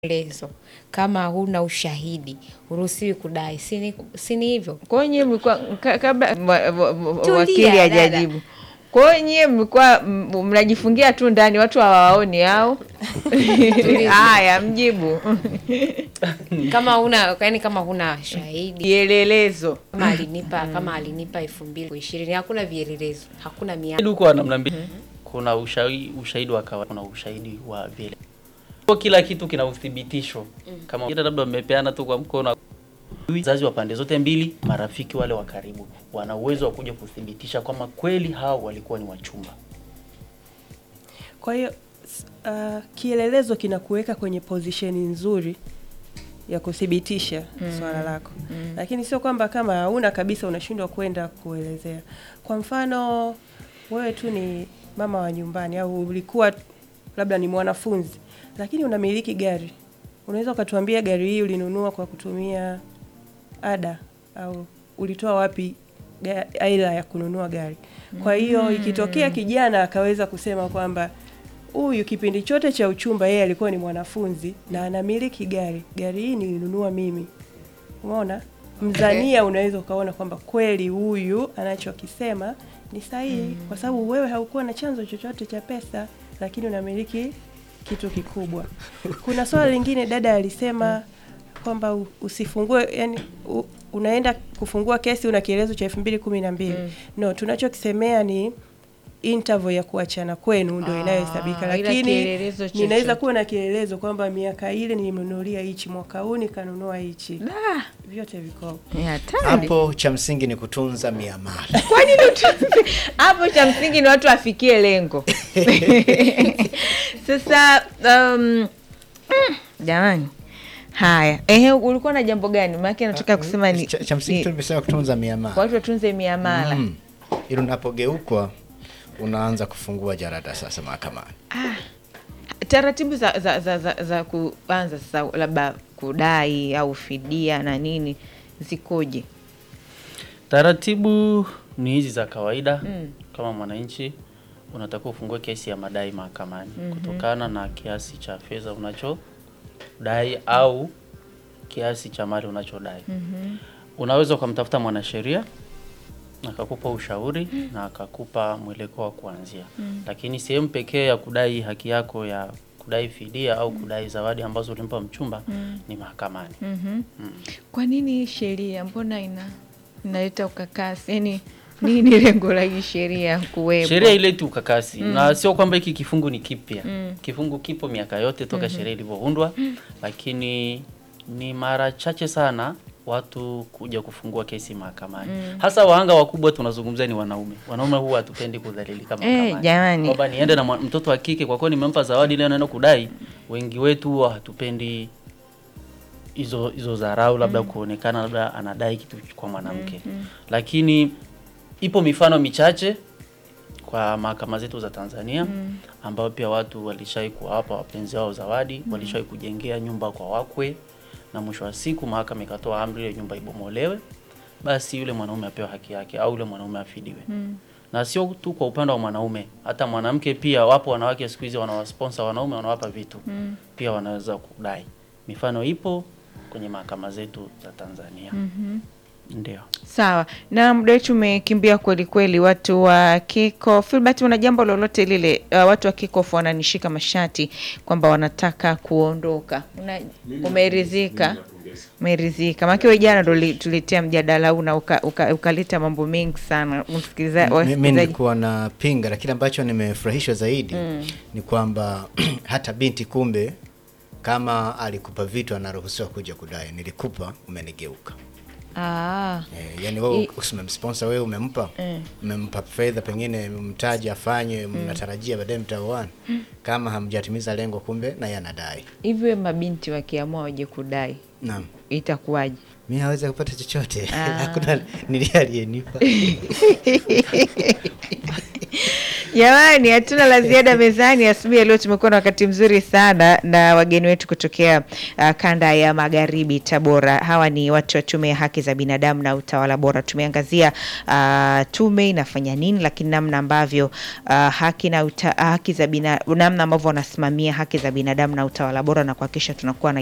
lezo kama huna ushahidi huruhusiwi kudai, si ni si ni hivyo? Kwa hiyo nyie mlikuwa ka- kabla wa- wa- wa- Tulia, wakili dada. hajajibu, kwa hiyo nyie mlikuwa m- mnajifungia tu ndani, watu hawaoni au? Haya, mjibu kama huna yani, kama huna shahidi vielelezo, kama alinipa kama alinipa elfu mbili ishirini, hakuna vielelezo, hakuna mia Ushahidi huko wa namna mbili. Kuna ushahidi, ushahidi wa kawaida, kuna ushahidi wa vile. Kwa kila kitu kina uthibitisho. Kama ila labda mmepeana tu kwa mkono. Wazazi wa pande zote mbili, marafiki wale wa karibu, wana uwezo wa kuja kuthibitisha kwamba kweli hao walikuwa ni wachumba. Kwa hiyo s- uh, kielelezo kinakuweka kwenye pozisheni nzuri ya kuthibitisha swala lako, lakini sio kwamba kama hauna kabisa unashindwa kwenda kuelezea. Kwa mfano wewe tu ni mama wa nyumbani au ulikuwa labda ni mwanafunzi, lakini unamiliki gari, unaweza ukatuambia gari hii ulinunua kwa kutumia ada au ulitoa wapi ga- aila ya kununua gari. Kwa hiyo ikitokea kijana akaweza kusema kwamba huyu kipindi chote cha uchumba yeye alikuwa ni mwanafunzi na anamiliki gari, gari hii nilinunua mimi. Umeona, mzania unaweza ukaona kwamba kweli huyu anachokisema ni sahihi, kwa sababu wewe haukuwa na chanzo chochote cha pesa, lakini unamiliki kitu kikubwa. Kuna swala lingine dada alisema kwamba u- usifungue yani u, unaenda kufungua kesi una kielezo cha elfu mbili kumi na mbili no tunachokisemea ni interval ya kuachana kwenu ndio Ah, inayohesabika ila lakini kielelezo ninaweza chochote. kuwa na kielelezo kwamba miaka ile nimenunulia hichi mwaka huu nikanunua hichi Da, vyote viko ni hatari. Hapo cha msingi ni kutunza miamala. Kwa nini utunze? Hapo cha msingi ni watu wafikie lengo. Sasa um, mm, jamani, haya ehe, ulikuwa na jambo gani? Maana nataka kusema ni, cha, cha msingi ni tu nimesema kutunza miamala. watu watunze miamala. Mm. Ili unapogeukwa unaanza kufungua jarada sasa mahakamani. Taratibu za za, za, za, za kuanza sasa labda kudai au fidia na nini zikoje? Taratibu ni hizi za kawaida. Kama mwananchi unatakiwa ufungue kesi ya madai mahakamani kutokana na kiasi cha fedha unachodai au kiasi cha mali unachodai. Unaweza ukamtafuta mwanasheria akakupa ushauri na akakupa mwelekeo wa kuanzia, lakini sehemu pekee ya kudai haki yako ya kudai fidia au kudai zawadi ambazo ulimpa mchumba ni mahakamani. Kwa nini hii sheria mbona ina inaleta ukakasi? Yani nini lengo la hii sheria kuwepo? Sheria ileti ukakasi na sio kwamba hiki kifungu ni kipya. Kifungu kipo miaka yote toka sheria ilivyoundwa, lakini ni mara chache sana watu kuja kufungua kesi mahakamani. Hasa wahanga wakubwa tunazungumzia ni wanaume. Wanaume huwa hatupendi kudhalilika mahakamani. jamani. Kwamba niende na mwa- mtoto wa kike kwa kuwa nimempa zawadi leo naenda kudai. Wengi wetu huwa hatupendi hizo hizo dharau labda kuonekana labda anadai kitu kwa mwanamke. Lakini ipo mifano michache kwa mahakama zetu za Tanzania ambao pia watu walishai kuwapa wapenzi wao zawadi, walishai kujengea nyumba kwa wakwe, na mwisho wa siku mahakama ikatoa amri ile nyumba ibomolewe, basi yule mwanaume apewe haki yake au yule mwanaume afidiwe. Na sio tu kwa upande wa mwanaume, hata mwanamke pia. Wapo wanawake siku hizi wanawasponsor wanaume, wanawapa vitu pia wanaweza kudai. Mifano ipo kwenye mahakama zetu za Tanzania. Ndio. Sawa, na muda wetu umekimbia kweli kweli. Watu wa Kiko Filbert, una jambo lolote lile? Uh, watu wa Kikof wananishika mashati kwamba wanataka kuondoka. Una, umeridhika? Umeridhika? Maana wewe jana ndo li- tulitia mjadala huu na uka- uka- ukaleta mambo mengi sana. Msikiliza- Mimi wasikilizaji nilikuwa na pinga, lakini ambacho nimefurahishwa zaidi ni kwamba hata binti kumbe, kama alikupa vitu anaruhusiwa kuja kudai, nilikupa umenigeuka. ah, Eh, yani wewe I- usimemsponsor wewe umempa umempa fedha pengine mtaji afanye mnatarajia baadaye mtaoana kama hamjatimiza lengo kumbe na yeye anadai hivyo mabinti wakiamua waje kudai naam itakuwaje? mi hawezi kupata chochote Ah. hakuna nilie aliyenipa Jamani, hatuna la ziada mezani. Asubuhi ya leo tumekuwa na wakati mzuri sana na wageni wetu kutokea uh, kanda ya magharibi Tabora. Hawa ni watu wa Tume ya Haki za Binadamu na Utawala Bora. Tumeangazia uh, tume inafanya nini, lakini namna ambavyo uh, haki na uta, haki za bina, namna ambavyo wanasimamia haki za binadamu na utawala bora na kuhakikisha tunakuwa na